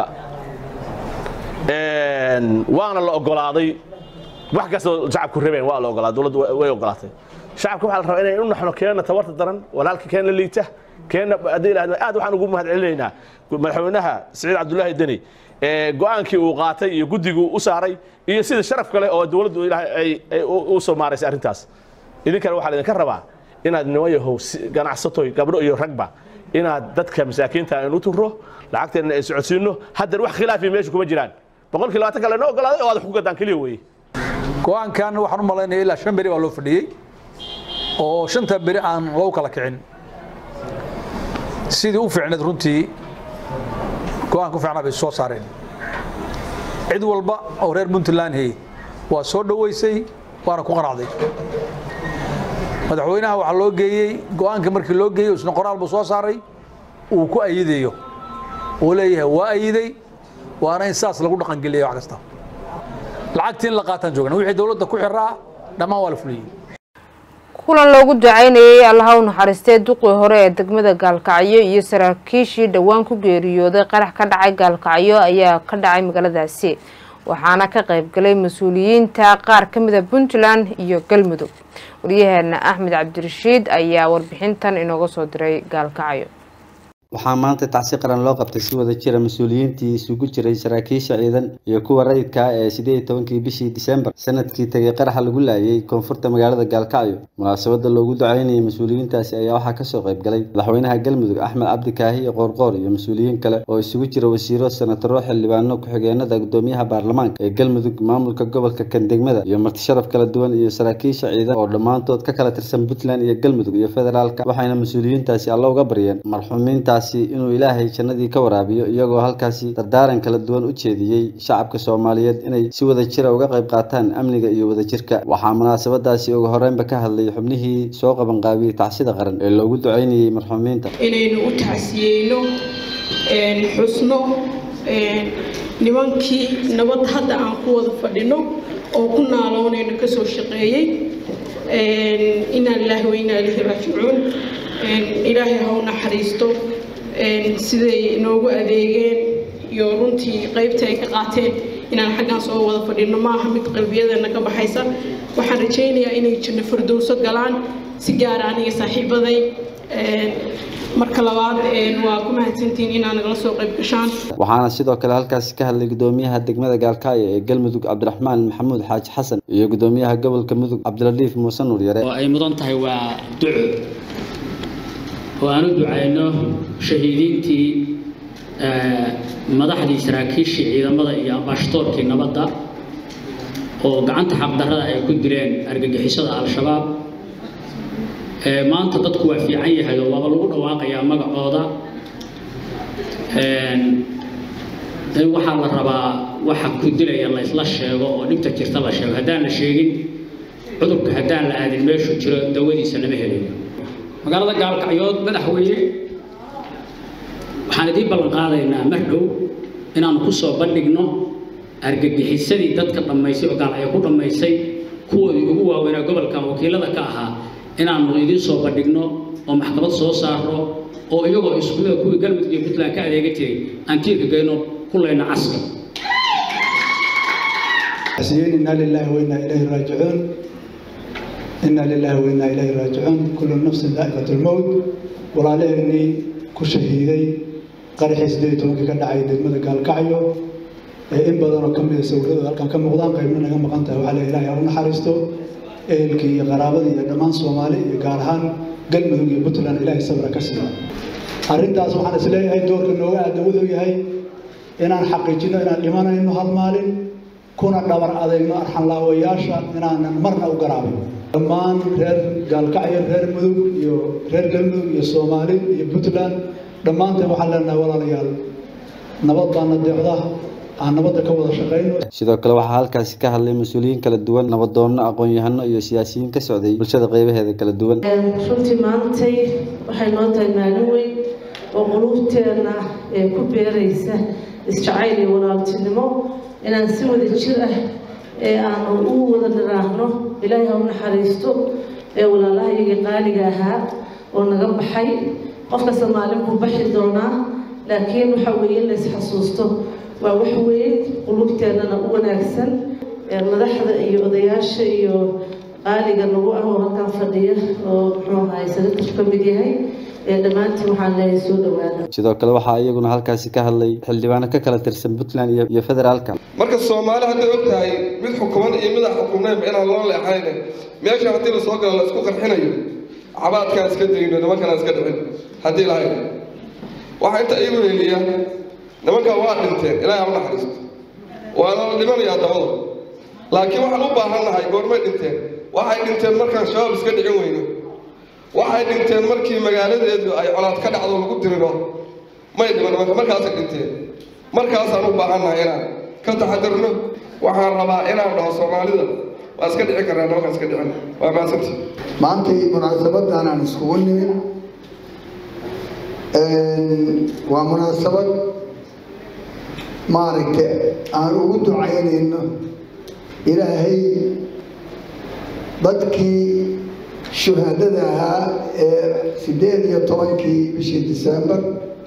waana la ogolaaday wax kastoo shacabku rabeen waa la ogolaaday dowladdu way ogolaatay shacabka waxaa la rabaa inay u naxno keenna tabarta daran walaalka keenna liita keenna haddii ilaahdo aad waxaan ugu mahadcelinaynaa madaxweynaha siciid cabdullaahi deni go-aankii uu qaatay iyo guddiguu u saaray iyo sida sharaf kale oo dowladdu ilaahay ay u soo maaraysay arrintaas idinkana waxaa laydinka rabaa inaad nimayahow ganacsatoy gabdho iyo ragba inaad dadka masaakiinta aynu turo lacagteenna ay socodsiino haddana wax khilaafi meesha kuma jiraan boqolkii labaatan kale noo ogolaaday oo aad wax ku gadaan keliya weeye go-aankan waxaan u malaynaya ilaa shan beri baa loo fadhiyey oo shanta beri aan loo kala kicin sidii u fiicneed runtii go-aanka u fiicnaa bay soo saareen cid walba oo reer puntland hey waa soo dhoweysay waana ku qanacday madaxweynaha waxaa loo geeyey go-aanka markii loo geeyey isna qoraal buu soo saaray uu ku ayidayo uu leeyahay waa ayiday waana in saas lagu dhaqangeliya wax kasta lacagtii in la qaataan joogna wixii dowladda ku xiraa dhammaan waa la fuliyey kulan loogu ducaynayay allaha u naxariistee duqii hore ee degmada gaalkacyo iyo saraakiishii dhowaan ku geeriyooday qarax ka dhacay gaalkacyo ayaa ka dhacay magaaladaasi waxaana ka qaybgalay mas-uuliyiinta qaar ka mida puntland iyo galmudug waryaheena axmed cabdirashiid ayaa warbixintan inooga soo diray gaalkacyo waxaa maanta tacsi qaran loo qabtay si wada jira mas-uuliyiintii isugu jiray saraakiisha ciidan iyo kuwa rayidka ah ee sideed iyo tobankii bishii disembar sanadkii tegay qaraxa lagu laayay koonfurta magaalada gaalkacyo munaasabada loogu ducaynayay mas-uuliyiintaasi ayaa waxaa kasoo qayb galay madaxweynaha galmudug axmed cabdikaahi iyo qoorqoor iyo mas-uuliyiin kale oo isugu jira wasiiro senataro xildhibaano ku-xigeenada gudoomiyaha baarlamaanka ee galmudug maamulka gobolka kandegmada iyo martisharaf kala duwan iyo saraakiisha ciidan oo dhammaantood ka kala tirsan puntland iyo galmudug iyo federaalka waxayna mas-uuliyiintaasi alla uga baryeen marxuumiintaas marxuumiintaasi inuu ilaahay jannadii ka waraabiyo iyagoo halkaasi dardaaran kala duwan u jeediyey shacabka soomaaliyeed inay si wada jira uga qayb qaataan amniga iyo wadajirka waxaa munaasabadaasi ugu horreynba ka hadlay xubnihii soo qabanqaabiyey tacsida qaran ee loogu ducaynayey marxuumiinta inaynu u tacsiyeyno xusno nimankii nabad hadda aan ku wada fadhino oo ku naaloonayno kasoo shaqeeyey inaa lilaahi wa inaa ilaahi raajicuun ilaahay ha u naxariisto siday noogu adeegeen iyo runtii qaybta ay ka qaateen inaan xaggan soo wada fadhino maaha mid qalbiyadeena ka baxaysa waxaan rajaynayaa inay janno fardowso galaan si gaara aniga saaxiibaday marka labaad waa ku mahadsantihiin inaa nagala soo qayb gashaan waxaana sidoo kale halkaasi ka hadlay gudoomiyaha degmada gaalkacyo ee galmudug cabdiraxmaan maxamuud xaaji xasan iyo gudoomiyaha gobolka mudug cabdiladiif muuse nuur yare oo ay mudan tahay waa duco oo aan u ducayno shahiidiintii madaxdii saraakiishii ciidamada iyo ambaashtoorkii nabadda oo gacanta xaqdarrada ay ku dileen argagixisada al-shabaab maanta dadku waa fiican yahay oo waaba lagu dhawaaqayaa magacooda waxaa la rabaa waxa ku dilaya la isla sheego oo dhibta jirta la sheego haddaan la sheegin cudurka haddaan la aadin meeshu jiro dawadiisa lama helayo magaalada gaalkacyood madaxweyne waxaan idiin ballan qaadaynaa mar dhow inaanu ku soo bandhigno argagixisadii dadka dhammaysay oo gaalcyo ku dhammaysay kuwoodii ugu waaweynaa gobolkan wakiilada ka ahaa inaanu idiin soo bandhigno oo maxkamad soo saarno oo iyagoo iskuulada kuwii galmudug iyo puntland ka adeega jiray aan tiirka geyno kulayna caska إنا لله وإنا إليه راجعون إنا لله وإنا إليه راجعون كل نفس ذائقة الموت ولا لهني كشهيدي قرحي سديت ومكي كدعي دقمة قال كعيو إن بدن كم يسوي ذلك كم مقدام قيمنا كم قنته وعلى إلهي أرنا حريستو إلكي قرابتي دمان صومالي قارهان قلمه يبطلان إلهي صبر كسر arrintaas waxaan isleeyahay doorka nooga aada wuxuu yahay inaan xaqiijino inaan dhimanayno hal maalin kuna dhabar adayno arxanlaawayaasha inaanan marna u garaabin dhammaan reer gaalkacyo reer mudug iyo reer galmudug iyo soomaali iyo puntland dhammaanteen waxaan leenahay walaalayaal nabad baana deecda aan nabadda ka wada shaqayno sidoo kale waxaa halkaasi ka hadlay mas-uuliyiin kala duwan nabadoonno aqoon-yahano iyo siyaasiyiin ka socday bulshada qeybaheeda kala duwan runtii maantay waxay noo tahay maalin weyn oo quluubteenna ee ku beeraysa isjacayl iyo walaaltinimo inaan si wada jir ah ee aanu u wada dhiraahno ilaahay ha u naxariisto ee walaalahayagii qaaliga ahaa oo naga baxay qofka soomaalin buu baxi doonaa laakiin waxa weeye in la isxasuusto waa wax weyn qulubteennana u wanaagsan madaxda iyo odayaasha iyo qaaliga nagu ah oo halkan fadhiya oo muxuu ahaay sadakarku ka mid yahay dhammaantiin waxaan leeyahay soo dhawaada sidoo kale waxaa iyaguna halkaasi ka hadlay xildhibaano ka kala tirsan puntland iyo iyo federaalka marka soomaali hadday og tahay mid xukuman iyo mid aan xukumnaynba inaan loo leexayne meesha haddii la soo galo la isku qarxinayo cabaadkaan iska dayno nimankanaan iska dhicin haddii lahayd waxaa inta iigu heliya nimankan waa dhinteen ilaahay ha u naxariisto waana la dhimanayaa dabada laakiin waxaan u baahannahay goormay dhinteen waxay dhinteen markaan shabaab iska dhicin weyno waxay dhinteen markii magaaladeedu ay colaad ka dhacdo lagu diriro may dhiman nimanka markaasay dhinteen markaasaan u baahannahay inaan ka taxadirno waxaan rabaa inaan dhaho soomaalida waa iska dhici karnaa nimankaan iska dhicin waa mahadsanti maantay munaasabadan aan iskugu nimid waa munaasabad maaragta aan ugu ducaynayno ilaahay dadkii shuhaadada ahaa ee sideed iyo tobankii bishii disembar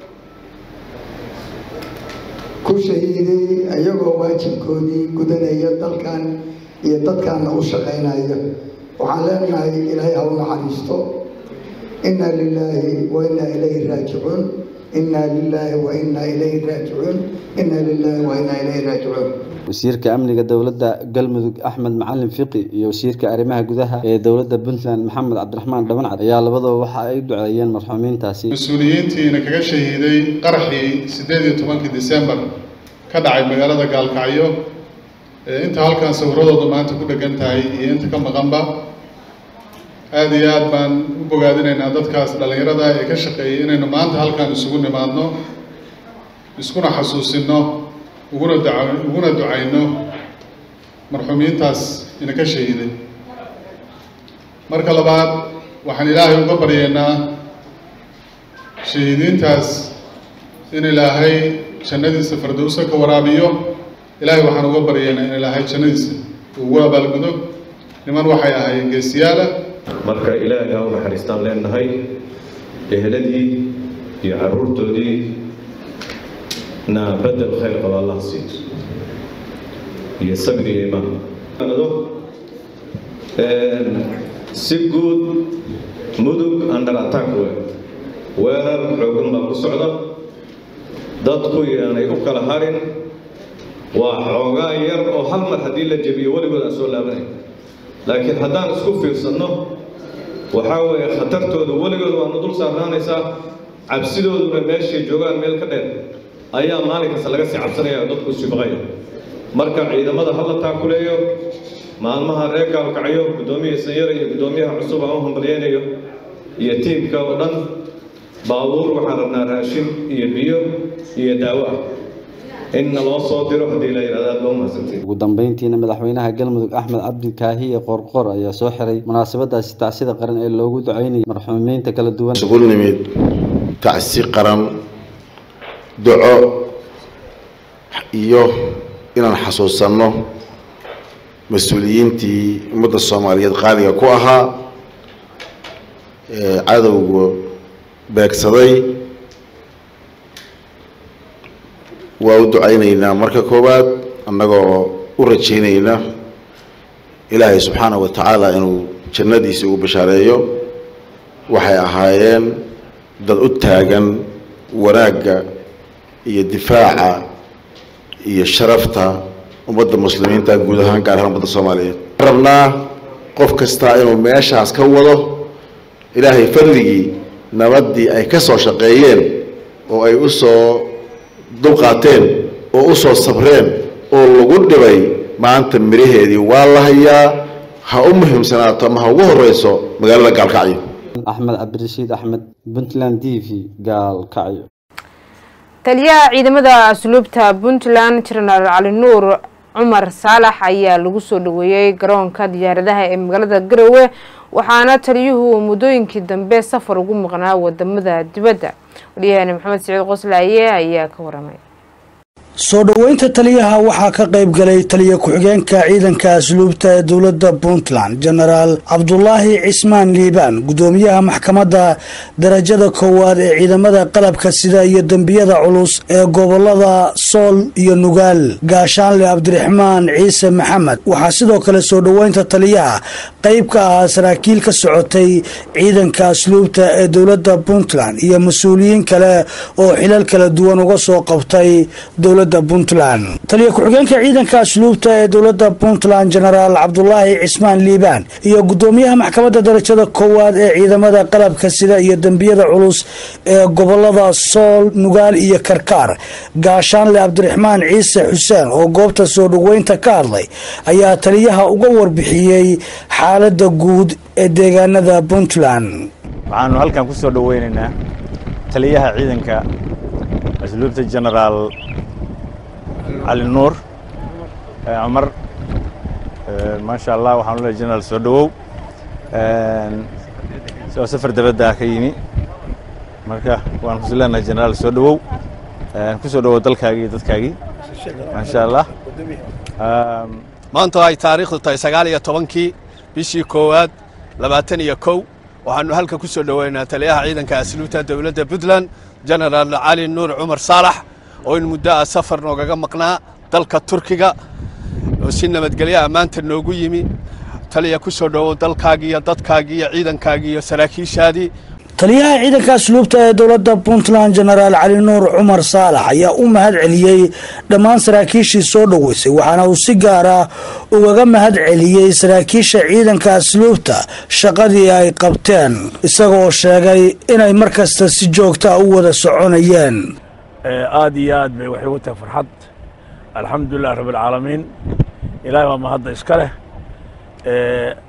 ku shahiiday ayagoo waajibkoodii gudanaya dalkan iyo dadkaana u shaqaynaya waxaan leenahay ilaahay ha u naxariisto inna lilaahi wa inna ilayhi raajicuun inna lilaahi wa inna ilayhi raajicuun inna lilaahi wa inna ilayhi raajicuun wasiirka amniga dowladda galmudug axmed macalin fiqi iyo wasiirka arrimaha gudaha ee dowladda puntland maxamed cabdiraxmaan dhabancad ayaa labadaba waxa ay u duceeyeen marxuumiintaasi mas-uuliyiintiina kaga shahiiday qaraxii siddeed iyo tobankii disembar ka dhacay magaalada gaalkacyo inta halkan sawiradooda maanta ku dhegan tahay iyo inta ka maqanba aada iyo aad baan u bogaadinaynaa dadkaas dhallinyarada ee ka shaqeeyay inaynu maanta halkaan isugu nimaadno iskuna xasuusino uguna daca uguna ducayno marxuumiintaas inaka shahiiday marka labaad waxaan ilaahay uga baryaynaa shahiidiintaas in ilaahay jannadiisa fardowsa ka waraabiyo ilaahay waxaan uga baryaynaa in ilaahay jannadiisa ugu abaalgudo niman waxay ahaayeen geesiyaala marka ilaahay ha u naxariistaan leenahay eheladii iyo caruurtoodii na bedel khayr qaba allah siiyo iyo sabir iyo imaan si guud mudug under attack wey weerar xoogan baa ku socda dadku yaanay u kala harin waa xoogaa yar oo hal mar haddii la jebiyo weligood aan soo laabanay laakiin haddaan isku fiirsanno waxaa weeye khatartooda weligood waanu dul saarnaanaysaa cabsidooduna meeshay joogaan meel ka dheer ayaa maalin kasta laga sii cabsanaya oo dadku sibaqaya marka ciidamada hala taakuleeyo maalmaha reer gaalkacyo guddoomiya sanyare iyo guddoomiyaha cusub aan u hambalyeynayo iyo tiimka oo dhan baabuur waxaan rabnaa raashin iyo biyo iyo daawo ah inna loo soo diro haddii la yidhahdo aad baa umahadsantiin ugu dambeyntiina madaxweynaha galmudug axmed cabdi kaahiye qoorqoor ayaa soo xiray munaasabadaasi tacsida qaran ee loogu duceynayay marxuumiinta kala duwan isugu nimid tacsi qaran duco iyo inaan xasuusanno mas-uuliyiintii ummadda soomaaliyeed qaaliga ku ahaa ee cadowga beegsaday waa u ducaynaynaa marka koowaad annagoo u rajaynayna ilaahay subxaanahu wa tacaala inuu jannadiisa ugu bashaareeyo waxay ahaayeen dad u taagan wanaagga iyo difaaca iyo sharafta ummadda muslimiinta guud ahaan gaar ahaan ummadda soomaaliyeed rabnaa qof kastaa inuu meeshaas ka wado ilaahay fadligii nabaddii ay ka soo shaqeeyeen oo ay u soo dulqaateen oo u soo sabreen oo lagu dhibay maanta miraheedii waa la hayaa ha u muhiimsanaato ama ha ugu horeyso magaalada gaalkacyo axmed cabdirashiid axmed puntland t v gaalkacyo taliyaha ciidamada asluubta puntland jenaraal cali nuur cumar saalax ayaa lagu soo dhaweeyey garoonka diyaaradaha ee magaalada garowe waxaana taliyuhu muddooyinkii dambe safar ugu maqnaa wadamada dibadda waryaheena maxamed siciid qoslaaye ayaa ka waramay soo dhoweynta taliyaha waxaa ka qayb galay taliya ku-xigeenka ciidanka asluubta ee dowladda puntland jenaraal cabdulaahi cismaan liibaan gudoomiyaha maxkamadda darajada koowaad ee ciidamada qalabka sida iyo dembiyada culus ee gobolada sool iyo nugaal gaashaanle cabdiraxmaan ciise maxamed waxaa sidoo kale soo dhoweynta taliyaha qayb ka ahaa saraakiil ka socotay ciidanka asluubta ee dowladda puntland iyo mas-uuliyiin kale oo xilal kala duwan uga soo qabtay dowladda puntland taliya ku-xigeenka ciidanka asluubta ee dowladda puntland jenaraal cabdulaahi cismaan liibaan iyo gudoomiyaha maxkamadda darajada koowaad ee ciidamada qalabka sida iyo dembiyada culus ee gobolada sool nugaal iyo karkaar gaashaanle cabdiraxmaan ciise xuseen oo goobta soo dhoweynta ka hadlay ayaa taliyaha uga warbixiyey xaalada guud ee deegaanada puntland waxaanu halkan ku soo dhoweynaynaa taliyaha ciidanka asluubta jenaraal cali nuur cumar maasha allah waxaanu leeyahay jenaraal soo dhowow oo safar dabadda ka yimi marka waan kusi leenahay jenaraal soo dhowow ku soo dhowow dalkaagii iyo dadkaagii maasha allah maanta ay taariikhdu tahay sagaal iyo tobankii bishii koowaad labaatan iyo kow waxaanu halka ku soo dhoweynaa taliyaha ciidanka asluubta dowladda puntland jenaraal cali nuur cumar saalax oo in muddo ah safar noogaga maqnaa dalka turkiga oo si nabadgelyo ammaanta noogu yimi taliya ku soo dhowow dalkaagii iyo dadkaagii iyo ciidankaagii iyo saraakiishaadii taliyaha ciidanka asluubta ee dowladda puntland jenaraal cali nuur cumar saalax ayaa u mahad celiyey dhammaan saraakiishii soo dhoweysay waxaana uu si gaar ah ugaga mahad celiyey saraakiisha ciidanka asluubta shaqadii ay qabteen isagoo sheegay inay mar kasta si joogta u wada soconayeen aad iyo aad bay waxay u tahay farxad alxamdulilah rabbilcaalamiin ilaahay baa mahadda iska leh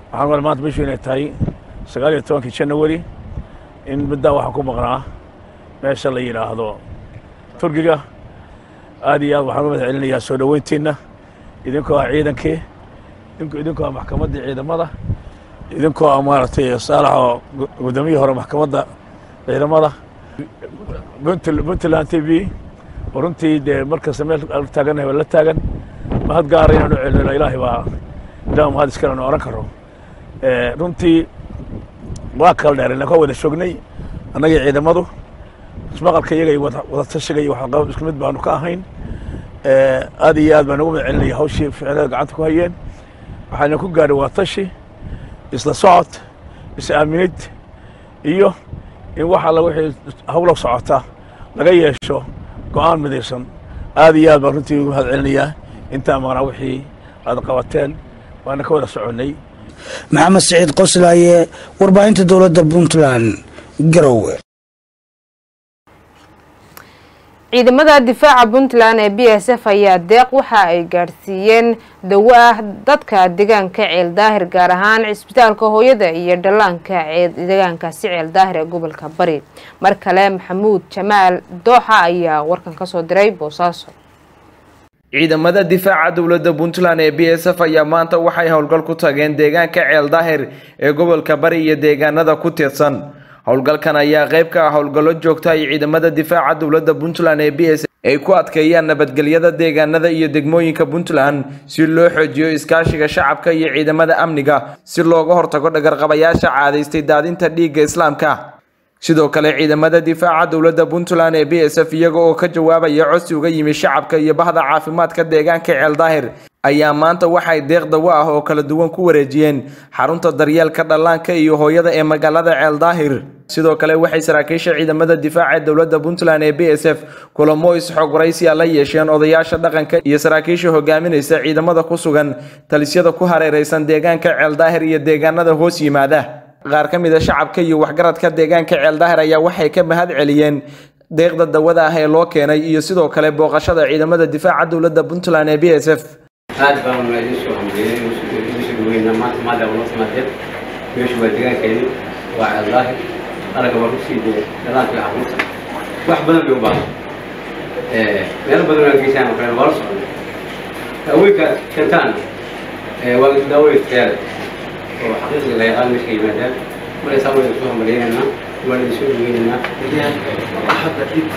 waxaan mal maanta bishu inay tahay sagaal iyo tobankii janawari in middaa waxaan ku maqnaa meesha la yidhaahdo turkiga aad iyo aad waxaan u mahad celinayaa soo dhoweyntiinna idinkoo ah ciidankii idinkoo ah maxkamaddii ciidamada idinkoo ah maaragtay saalaxoo guddoomiyihii hore maxkamadda ciidamada puntland t v oo runtii dee markasta meel taagannahay waa la taagan mahad gaara inaan u celino ilaahay baa ilaah mahad iskale nu oran karo runtii waa kala dheerayna ka wada joognay annagii ciidamadu ismaqalka iyaga iyo wada tashiga iyo waxqabad isku mid baanu ka ahayn aad iyo aad baan ugu mahad celinaya hawshii ficilada gacanta ku hayeen waxaana ku gaadhay waa tashi isla socod is aaminid iyo in wax alla wixii hawlo socota laga yeesho go-aan midaysan aad iyo aad baan runtii ugu mahad celinayaa intaa maqnaa wixii aad qabateen waana ka wada soconnay maxamed siciid qoslaaye warbaahinta dowladda puntland garowe ciidamada difaaca puntland ee b s f ayaa deeq waxa ay gaadhsiiyeen dawo ah dadka deegaanka ceel daahir gaar ahaan cisbitaalka hooyada iyo dhallaanka deegaankaasi ceel daahir ee gobolka bari mar kale maxamuud jamaal dooxa ayaa warkan kasoo diray boosaaso ciidamada difaaca dowladda puntland ee b s f ayaa maanta waxay howlgal ku tageen deegaanka ceel daahir ee gobolka bari iyo deegaanada ku tirsan howlgalkan ayaa qayb ka ah howlgallo joogta ay ciidamada difaaca dowladda puntland ee b s ay ku adkeeyaan nabadgelyada deegaanada iyo degmooyinka puntland si loo xoojiyo iskaashiga shacabka iyo ciidamada amniga si looga hortago dhagarqabayaasha caadaystay daadinta dhiigga islaamka sidoo kale ciidamada difaaca dowladda puntland ee b s f iyaga oo ka jawaabaya codsi uga yimi shacabka iyo bahda caafimaadka deegaanka ceel daahir ayaa maanta waxay deeq dawo ah oo kala duwan ku wareejiyeen xarunta daryeelka dhallaanka iyo hooyada ee magaalada ceel daahir sidoo kale waxay saraakiisha ciidamada difaaca ee dowladda puntland ee b s f kulamo isxog waraysiya la yeesheen odayaasha dhaqanka iyo saraakiisha hogaaminaysa ciidamada ku sugan talisyada ku hareeraysan deegaanka ceel daahir iyo deegaanada hoos yimaada qaar ka mid a shacabka iyo waxgaradka deegaanka ceel daahir ayaa waxay ka mahad celiyeen deeqda dawada ah ee loo keenay iyo sidoo kale booqashada ciidamada difaaca dowladda puntland ee b s f aad baan idin soo hambeeyey idin soo dhaweynaa maanta maadaama noo timaadeen meeshu waa deegaankeeni waa ceel daahir aragga waa kusii dee dhalaanka iyo caruurta wax badan bay u baahan meelo badan oo geysaan oo kale waa la socday haweenka kentaan waa daawooyin tayaale oo xaqiiqda la yaqaan meesha yimaadaan markaysaa waa idin soo hambaleynaynaa waan idin soo dhaweynaynaa hadda dhib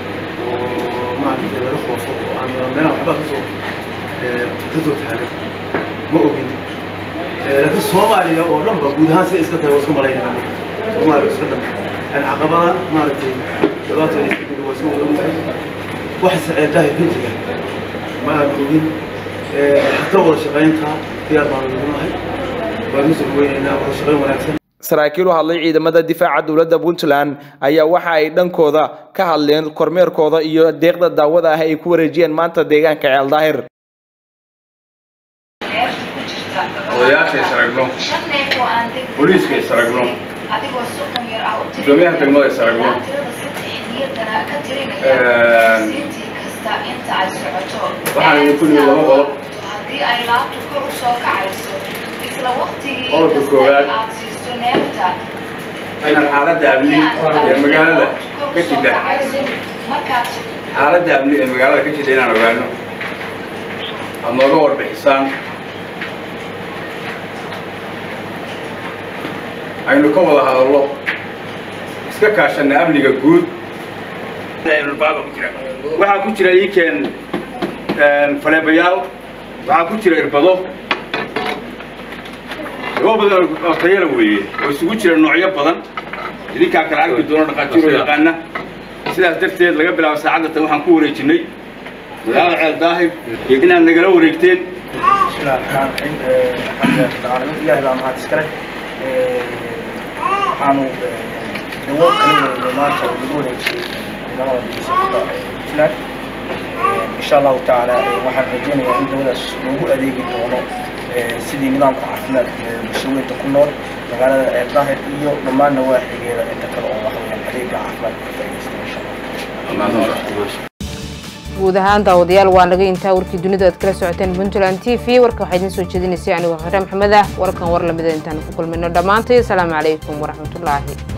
oo maaragtay laga qoofo oo aan meelaha waxba kasoo kasoo taagan ma ogin laakiin soomaaliya oo dhan ba guud ahaan si iska tahay waa iska malaynayna soomaaliya iska dhan yani caqabada maaragtay dhibaatooda iska jira waa iska wada ogtahay wax saceedahay bintiga ma aan ogin xataa wada shaqaynta diyaar baan ugu nahay waan usoo dhaweynaynaa wada shaqayn wanaagsan saraakiil u hadlay ciidamada difaaca dowladda puntland ayaa waxa ay dhankooda ka hadleen kormeerkooda iyo deeqda daawada ah ay ku wareejiyeen maanta deegaanka ceel daahir odayaasha is aragno booliiska is aragno gudoomiyaha degmada is aragno waxaan idinku nimi laba qodob qodobka koowaad inaan xaaladda amni ee magaalada ka jidha xaaladda amni ee magaalada ka jidha inaan ogaano aad nooga warbixisaan aynu ka wada hadallo iska kaashanna amniga guud waxaa ku jira iikeen faleebayaal waxaa ku jira irbado dawo badan oo tayala weeye oo isugu jira noocyo badan idinkaa kala arki doono dhaqaatiiroo yaqaana sidaas darteed laga bilaabo saacadda tan waxaan ku wareejinay magaalada ceel daahir iyo inaad nagala wareegteen ilaahay baa mahad iskale waxaanu dawo kala wareegay maanta oo lagu wareejiyey ciidamada bilisafka puntland insha allahu tacaala waxaan rajeynayaa in dawadaas loogu adeegi doono sidii nidaamka caafimaad ee bulshaweynta ku nool magaalada ceel daahir iyo dhammaan nawaaxigeeda inta kale oo waxaweyaan adeega caafimaad ka faa'iidaysta insha allah guud ahaan daawadayaal waa naga intaa warkii dunida aad kala socoteen puntland t v warka waxaa idiin soo jeedinaysay anigoo xore maxamed ah warkan war lamida intaan ku kulmayno dhammaantay asalaamu calaykum waraxmatullaahi